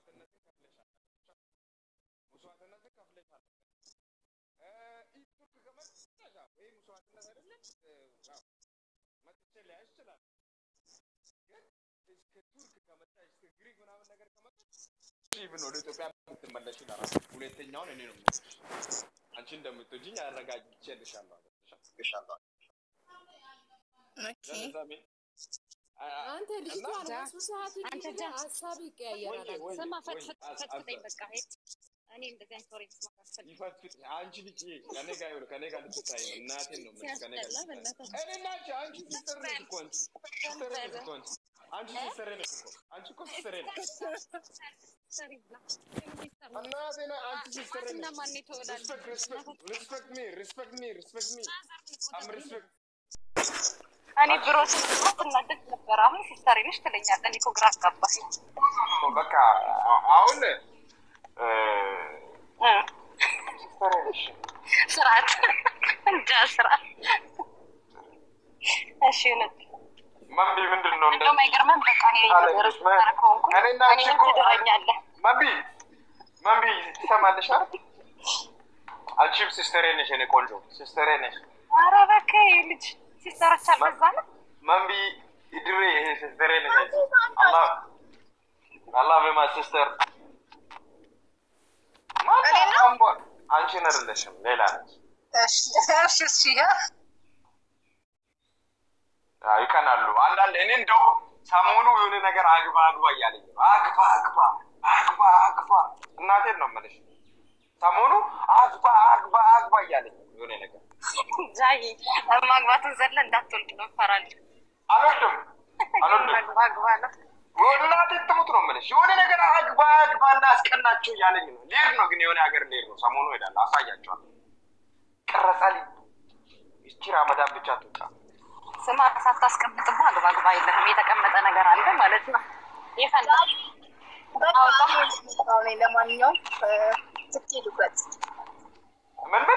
መስዋዕትነትን ከፍለሻል። መስዋዕትነትን ከፍለሻል። እ፣ ኢ- ቱርክ ከመጣሽ ያው ይሄ መስዋዕትነት አይደለም። እ፣ ያው መጥቼ ሊያይሽ ይችላል። ግን እስከ ቱርክ ከመጣሽ እስከ ግሪክ ምናምን ነገር ከመጣሽ ኢቭን ወደ ኢትዮጵያ ብትመለሺ ለራሱ ሁለተኛውን እኔ ነው የምወስድሽ። አንቺ እንደምትወጂኝ አረጋግጬልሻለሁ። አረጋግጬልሻለሁ። ኦኬ ለዛ ሜ- አ- አንተ ልጅቷን ዳ- በሱ ሰዓት አንተ እንጂ ዳ- ሀሳብ ይቀያየራል። ወይ- ወይ- ስማ ወይ- ፈትፍት አስ- ፈትፍተኝ አስ- በቃ ሄድ እኔ እንደዚህ አይነት ወሬ መስማት አልፈልግም። ይፈትፍት አንቺ ልጅ ከኔ ጋር ይኸውልህ፣ ከኔ ጋር ልትታይ ነው። እናቴን ነው የምልሽ፣ ከኔ ጋር ሲያስጠላ ልትታይ ነው። በእናትህ። እኔ እና አንቺ አንቺ ሲስተር ነሽ እኮ አንቺ ሲስተር ነሽ እኮ አንቺ አንቺ ሲስተር ነሽ እኮ አንቺ እኮ ሲስተር ነሽ። ሰሪ ብላ። እናቴ ነህ አንቺ ሲስተር ነሽ። እና ማን የተወላል ሪስፔክት ሪስፔክት ሪስፔክት ሚ ሪስፔክት ሚ ሪስፔክት ሚ አም ሪስፔክት እኔ ብሮ ስትናደድ ነበር። አሁን ሲስተር ነሽ ትለኛለህ። እኔ እኮ ግራ አጋባኝ። በቃ አ- አሁን እ፣ እ፣ ሲስተር ነሽ ስርዓት እንጃ ስርዓት። እሺ እውነት ማንቢ ምንድን ነው እንደ እንደውም አይገርምም። በቃ እኔ አለች ማ- ከሆንኩ እኔና አንቺ እኔንም እኮ ትድረኛለህ። ማንቢ ማንቢ ትሰማለሽ አይደል? አንቺም ሲስተሬ ነሽ የኔ ቆንጆ ሲስተሬ ነሽ። ኧረ እባክህ ይሄ ልጅ ሲስተሮች አልበዛንም? ማንቢ ድሬ ይሄ ሲስተሬ ነሽ አንቺ። አላህ አላህ በማ ሲስተር እኔ ነው? አንቺን አይደለሽም ሌላ ነች። እሺ እሺ እሺ ያ አዎ፣ ይቀናሉ አንዳንድ እኔ እንደው ሰሞኑ የሆነ ነገር አግባ አግባ እያለኝ ነው። አግባ አግባ አግባ አግባ እናቴን ነው የምልሽ። ሰሞኑ አግባ አግባ አግባ እያለኝ ነው የሆነ ነገር ጃይ ማግባቱን ዘለ እንዳትወልድ ነው እፈራለሁ። አልወድም አልወድም። አግባ ነው እናቴ ትሙት ነው የምልሽ። የሆነ ነገር አግባ አግባ እና አስቀናቸው እያለኝ ነው። ሊሄድ ነው ግን የሆነ ሀገር ሊሄድ ነው። ሰሞኑ ሄዳለሁ፣ አሳያቸዋለሁ። ቀረጻል ይቺ ራመዳን ብቻ ትውጣ። ስማ ሳታስቀምጥማ አግባ አግባ የለህም። የተቀመጠ ነገር አለ ማለት ነው። ይፈላ በቃ እኔ ለማንኛውም እ፣ ስትሄዱበት ምን ምን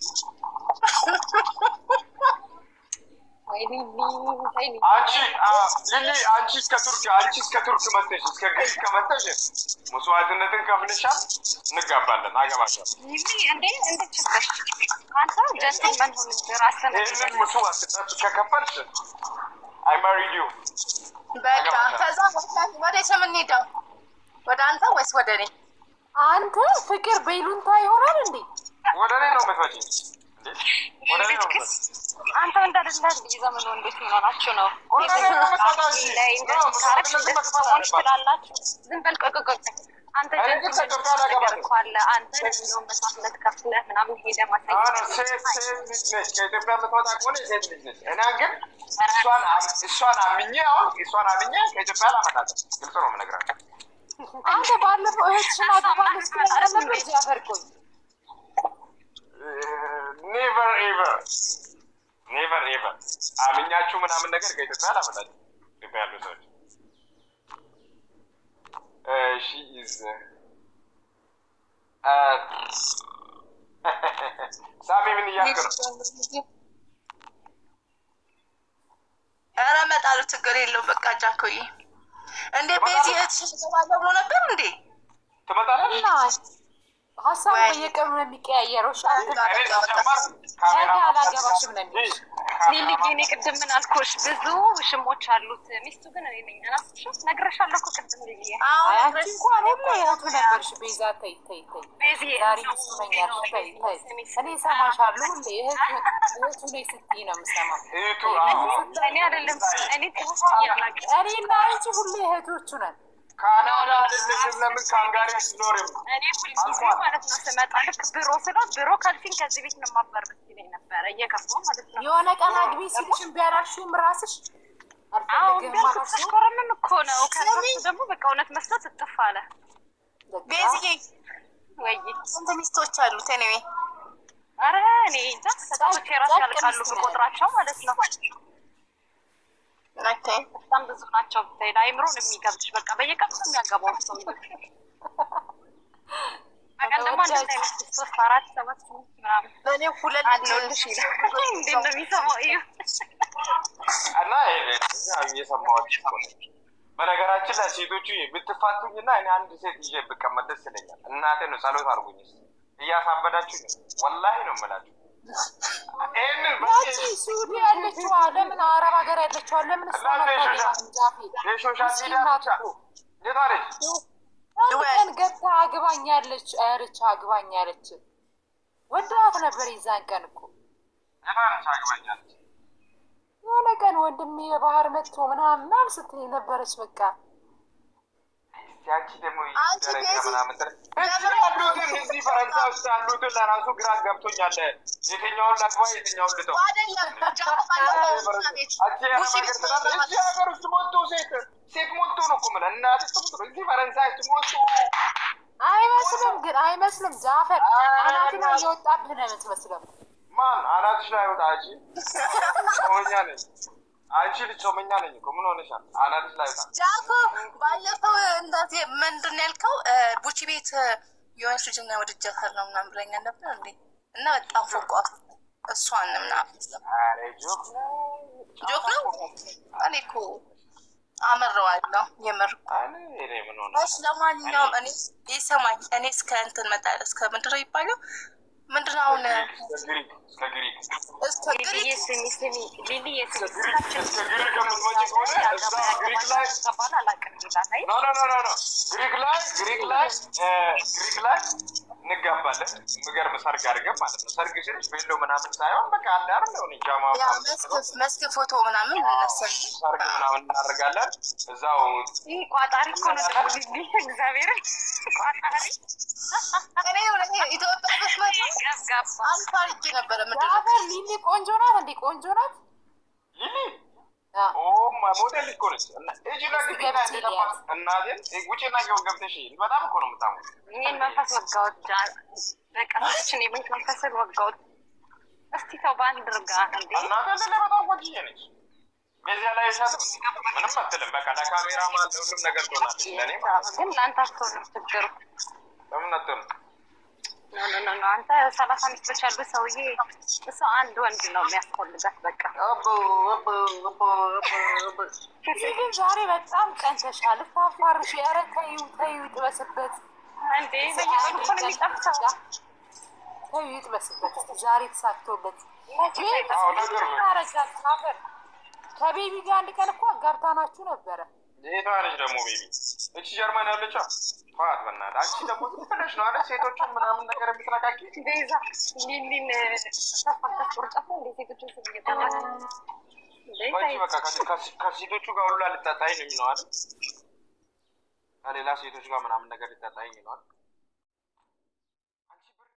ወይኔ ወይኔ አንቺ አ፣ ሊሊ አንቺ እስከ ቱርክ አንቺ እስከ ቱርክ መጥተሽ እስከ ግሪክ ከመጥተሽ መስዋዕትነትን ከፍለሻል። እንጋባለን፣ አገባሻለሁ። ይሄ እንዴ እንደችበሽ አንተ ጀንትልመን ሁን እንጂ ራስህን ይህንን መስዋዕትነት ከከፈልሽ አይ ማሪድ ዩ በቃ ከዛ ወደ- ወደ የት ነው የምንሄደው? ወደ አንተ ወይስ ወደ እኔ? አንተ ፍቅር በይሉንታ ይሆናል እንዴ? ወደ እኔ ነው የምትመጪኝ እንዴ? ወደ እኔ ነው ልጅክስ የምትመጪኝ። አንተ እንዳደለ የዘመኑ ወንዶች የሚሆናችሁ ነው። ወደ እኔ ነው የምትመጣው እንጂ። ላይ እንደዚህ ነው፣ ካረግሽ መስዋዕትነትን እንደዚህ መክፈል ትሆንሽ አለባት። ትላላችሁ። ዝም በል ቆይ ቆይ ቆይ። አንተ እኔ ግን ጀንትልመን ከኢትዮጵያ ነገር አላገባትም። እኮ አለ። አንተ እንደውም መስዋዕትነት ከፍለህ ምናምን ሄደህ አሁን ማሳየት ሴት ሴት ልጅ ነች። ከኢትዮጵያ የምትመጣ ከሆነ ሴት ልጅ ነች። እኔ ግን እሷን አም- እሷን አምኜ አሁን እሷን አምኜ ከኢትዮጵያ አላመጣትም። ግልጽ ነው የምነግራቸው። አንተ ባለፈው እህትሽን አገባለሁ ስትለኝ ነበር እንጂ አፈርቆኝ ኔቨር ኤቨር ኔቨር ኤቨር አምኛችሁ ምናምን ነገር ከኢትዮጵያ አላመጣችም። ኢትዮጵያ ያሉ ሰዎች ሺ ኢዝ ሳሚ ምን እያልክ ነው? ኧረ እመጣለሁ፣ ችግር የለው። በቃ ጃኮዬ እንዴ ቤዚ እህትሽን እገባለሁ ብሎ ነበር እንዴ? ትመጣለች? እና ሀሳብ በየቀኑ ነው የሚቀያየረው። እሺ አንተ እኔ ሲጀመር ካሜራ ነገ አላገባሽም ነው የሚልሽ። ሊልዬ እኔ ቅድም ምን አልኩሽ? ብዙ ሽሞች አሉት። ሚስቱ ግን እኔ ነኝ። አላስብሽም? ነግሬሻለሁ እኮ ቅድም ሊልዬ። አይ አንቺ እንኳን ሁሉ እህቱ ነበርሽ። ቤዛ ተይ ተይ ተይ ቤዚ ዛሬ ሚስቱ ነኝ ያልሽ ተይ ተይ። እኔ እሰማሻለሁ ሁሌ እህቱ እህቱ ነኝ ስትይ ነው የምሰማው። እህቱ እኔ አይደለም እኔ ትንሽ ያላቅ እኔና አንቺ ሁሌ እህቶቹ ነን። ካናዳ አይደለሽም? ለምን ካንጋሪ አትኖሪም? እኔ ሁልጊዜ ማለት ነው ስመጣ ልክ ቢሮ ስለው ቢሮ ካልሲኝ ከዚህ ቤት ነው ማባር ብትለኝ ነበረ እየከፋሁ ማለት ነው። የሆነ ቀን አግቢ ሲልሽ እምቢ አላልሽውም ራስሽ አሁን አልፈልግም ቢያልኩ አላልሽውም? ተሽኮረምም እኮ ነው። ከሱ ደግሞ በቃ እውነት መስሎት እጥፍ አለ። ቤዚዬ ወይ ስንት ሚስቶች አሉት? እኔ አረ እኔ እንጃ ሰዎች የራሱ ያልቃሉ ብቆጥራቸው ማለት ነው። ኦኬ በጣም ብዙ ናቸው። ብታይ ለአይምሮ ነው የሚገብሽ። በቃ በየቀኑ ነው የሚያገባው ሰው በቀን ደግሞ አንድ አይነት ሶስት አራት ሰባት ስምንት ምናምን እኔ ሁለት አለሁልሽ ይላል። እንዴት ነው የሚሰማው? እዩ እና ይሄ እኛ እየሰማሁሽ እኮ ነው። በነገራችን ላይ ሴቶቹ ብትፋቱኝና እኔ አንድ ሴት ይዤ ብቀመጥ ደስ ይለኛል። እናቴ ነው ጸሎት አድርጉኝ። እስኪ እያሳበዳችሁ ነው፣ ወላሂ ነው የምላችሁ። ይህንን ያቺ ሱዲ ያለችዋ ለምን አረብ ሀገር ያለችዋ ለምን እሷ እናንተ የሶሻል ዛፌ የሶሻል ሚዲያ ብቻ የቷ ልጅ አንድ ቀን ገብታ አግባኝ ያለች አያለች አግባኝ ያለች ወዳት ነበር የዛን ቀን እኮ የቷ ነች አግባኛለች? የሆነ ቀን ወንድሜ በባህር መጥቶ ምናምን ምናምን ስትል ነበረች። በቃ ያቺ ደግሞ አንቺ ደረጃ ቤዚ- ምናምን ትል- እዚህ ያሉትን እዚህ ፈረንሳይ ውስጥ ያሉትን ለራሱ ግራ ገብቶኛል። የትኛውን ላግባ የትኛውን ልተው? አይደለም ጃኮ ባለፈው እዛ ቤት አንቺ የአረብ ቡሺ ሀገር ቤት ትላለች። ነው እዚህ ሀገር ውስጥ ሞቶ ሴት ሴት ሞቶ ነው እኮ የምልህ። እናቴ ትሙት ነው። እዚህ ፈረንሳይ ውስጥ ሞቶ አይመስልም፣ ግን አይመስልም። ጃፈር አ- አናትና እየወጣብህ ነው የምትመስለው። ማን አናትሽ ላይ ወጣ? አንቺ ጾመኛ ነኝ። አንቺ ልጅ ጾመኛ ነኝ እኮ ምን ሆነሻል? አናትሽ ላይ ወጣ። ጃኮ ባለፈው እንደዚህ ምንድን ነው ያልከው? ቡቺ ቤት የሆነች ልጅ እና ወድጃታለሁ ምናምን ብለኛል ነበር እንዴ? እና በጣም ፎቋት እሷን ምናምን ኧረ ጆክ ነው። ጆክ ነው። እኔ እኮ አመረዋለሁ የምር እኮ። እኔ እኔ ምን ሆነ እሺ ለማንኛውም እኔ ይሰማኝ እኔ እስከ እንትን መጣ እስከ ምንድን ነው የሚባለው? ምንድን ነው አሁን እስከ ግሪክ እስከ ግሪክ እስከ ሊሊዬ ግሪክ ስሚ ስሚ ሊሊዬ ስሚ እስከ ግሪክ ከምትመጪ ከሆነ እዛ ግሪክ ላይ ገባል አላውቅም ይላል አይ ኖ ኖ ኖ ኖ ኖ ግሪክ ላይ ግሪክ ላይ እ ግሪክ ላይ እንጋባለን። የሚገርም ሰርግ አድርገን ማለት ነው። ሰርግ ሲልሽ ቤሎ ምናምን ሳይሆን በቃ አንድ አይደል ሆነ ጃማ ያ ምናምን መስክ መስክ ፎቶ ምናምን እነሳል ሰርግ ምናምን እናደርጋለን። እዛው ይህ ቋጣሪ እኮ ነው ደግሞ ሊሊ እግዚአብሔርን ቋጣሪ እኔ እውነት ኢትዮጵያ ብትመጣ ገብጋባ አልፋ አድርጌ ነበረ ምድር ጃፈር ሊሊ ቆንጆ ናት እንዴ? ቆንጆ ናት። ሊሊ አ፣ ኦ ማ ሞዴል እኮ ነች። እና እጅና ግቢ ላይ እንደገባ እናቴን ውጭና ገው ገብተሽ በጣም እኮ ነው የምታምሩ። ይህን መንፈስ ወጋዎች በቀቶችን የቤት መንፈስን ወጋዎች እስቲ ተው በአንድ ርጋ እንዴ እናቴ ለለ በጣም ቆንጅዬ ነች። በዚያ ላይ ሻትም ምንም አትልም። በቃ ለካሜራ ማን ለሁሉም ነገር ትሆናለች። ለእኔ ማለት ነው። ግን ለአንተ አትሆንም ችግሩ ለምን አትሆንም? ኖ ኖ ኖ ኖ አንተ ሰላሳ ሚስቶች ያሉ ሰውዬ እሷ አንድ ወንድ ነው የሚያስፈልጋት በቃ አቦ አቦ አቦ አቦ ግን ዛሬ በጣም ቀንተሻል። ልታፋርሽ። ኧረ ተይው ተይው፣ ይጥበስበት። እንዴ በየቀኑ እኮ ነው የሚጠብሰው ተይው ይጥበስበት። እስኪ ዛሬ ተሳክቶለት አዎ ነገር ነው። ታረጋት ጃፈር ከቤቢ ጋር አንድ ቀን እኮ አጋብታናችሁ ነበረ። የቷ ነች ደግሞ ቤቢ? እቺ ጀርመን ያለችው ፋት በእናትህ አንቺ ደግሞ ዝም ብለሽ ነው አይደል ሴቶቹን ምናምን ነገር የምትነካኪ ቤዛ ሊሊን ተፋቀት ቁርጫት ነው እንዴ ሴቶችን ስም እየጠራች አንቺ በቃ ከ- ከ- ከሴቶቹ ጋር ሁሉ ልታጣኝ ነው የሚለው አይደል? ከሌላ ሴቶች ጋር ምናምን ነገር ልታጣኝ ነው አይደል?